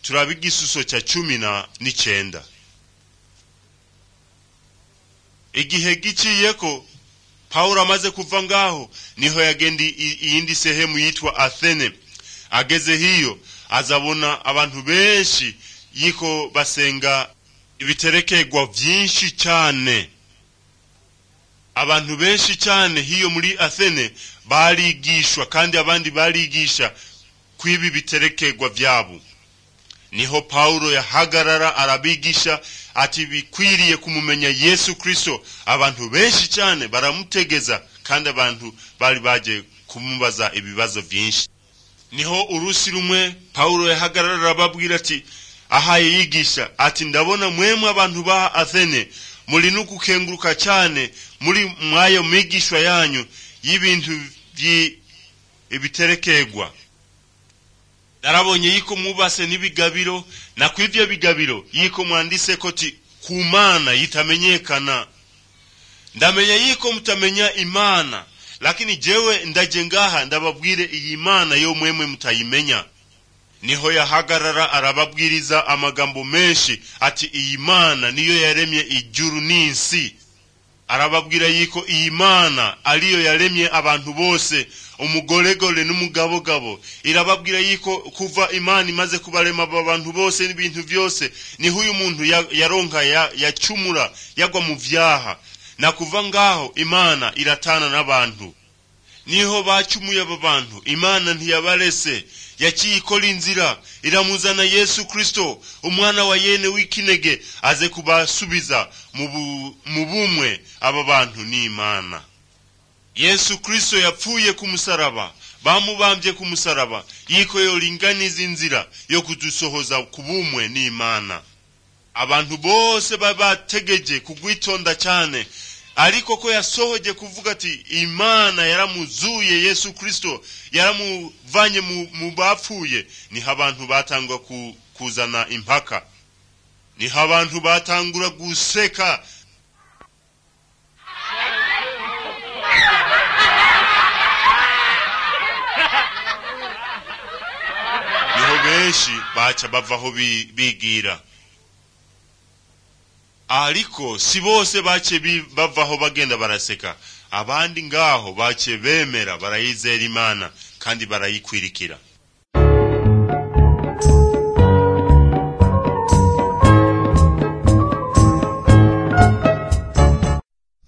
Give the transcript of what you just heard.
turaba igisuso cya cumi na n'icyenda igihe giciyeko pawulo amaze kuva ngaho niho yagenda i- iyindi sehemu yitwa athene ageze hiyo azabona abantu benshi yiko basenga ibiterekegwa byinshi cyane abantu benshi cyane hiyo muri athene barigishwa kandi abandi barigisha kw'ibi biterekegwa byabo niho pawulo yahagarara arabigisha ati bikwiriye kumumenya yesu kristo abantu benshi cyane baramutegeza kandi abantu bari bagiye kumubaza ibibazo byinshi niho urusi rumwe pawulo yahagarara arababwira ati ahaye yigisha ati ndabona mwemwe abantu ba athene muri no gukenguruka cyane muri mwayo migishwa yanyu y'ibintu byi- ibiterekegwa narabonye yiko mubase n'ibigabiro na kw'ivyo bigabiro yiko mwandise koti ku mana yitamenyekana ndamenya yiko mutamenya imana lakini jewe ndaje ngaha ndababwire iyi mana yo mwemwe mutayimenya niho yahagarara arababwiriza amagambo menshi ati iyi mana niyo yaremye ijuru n'isi arababwira yiko iyi mana ariyo yaremye abantu bose umugoregore n'umugabogabo irababwira yiko kuva imana imaze kubarema aba bantu bose n'ibintu byose niho uyu muntu ya- yaronka ya- yacumura yagwa mu byaha na kuva ngaho imana iratana n'abantu niho bacumuye aba bantu imana ntiyabarese yaciye ikora inzira iramuzana yesu kristo umwana wa yene w'ikinege aze kubasubiza mu bu- mu bumwe aba bantu ni imana yesu kristo yapfuye ku musaraba bamubambye ku musaraba yiko yoringaniza inzira yo kudusohoza ku bumwe n'imana abantu bose baba bategeje kugwitonda cyane ariko ko yasohoje kuvuga ati imana yaramuzuye yesu kristo yaramuvanye mu, mu bapfuye niho abantu batangwa ku, kuzana impaka niho abantu batangura guseka niho benshi baca bavaho bi- bigira ariko si bose bace bi- bavaho bagenda baraseka abandi ngaho bace bemera barayizera imana kandi barayikwirikira